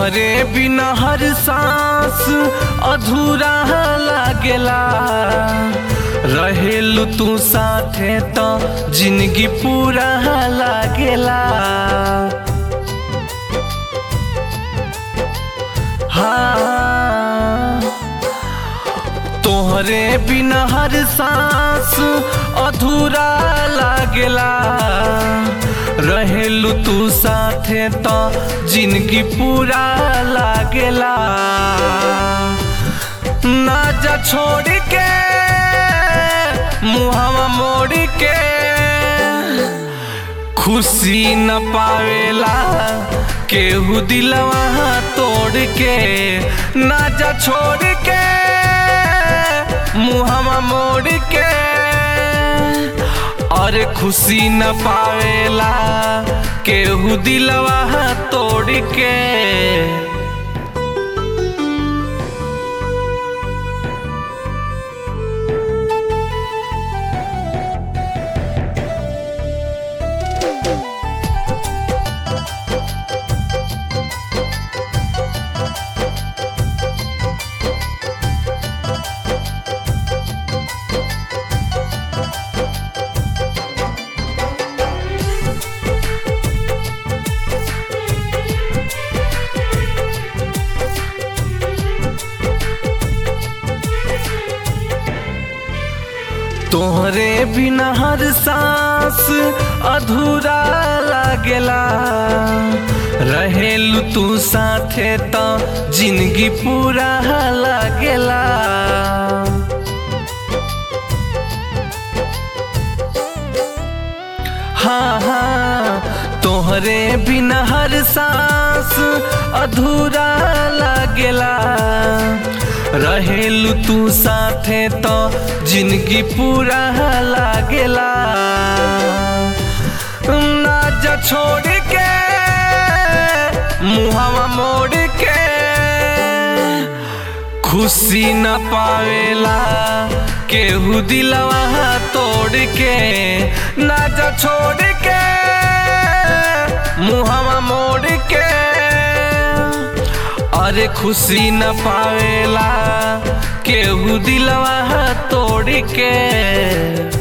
तोहरे बिना हर सांस अधूरा लागेला रहेलू तू साथे तो जिंदगी पूरा लागेला हाँ तोहरे बिना हर सांस अधूरा लागेला रहेलू तू साथे तो जिंदगी पूरा लागेला ना जा छोड़ के मुहवा मोड़ के खुशी न पावेला केहू दिलवा तोड़ के ना जा छोड़ के मुहवा मोड़ के और खुशी न पावेला केहू दिलवा तोड़ के तोहरे बिना हर सांस अधूरा लागेला रहेलू तू साथे तो जिंदगी पूरा लागेला हाँ हाँ तोहरे बिना हर सांस अधूरा लागेला रहेलू तू साथे तो जिंदगी पूरा लागेला ना जा छोड़ के मुहवा मोड़ के खुशी न पावेला केहू दिलवा तोड़ के ना जा छोड़ के मुहवा मोड़ के अरे खुशी न पावेला केहू दिलवा तोड़ के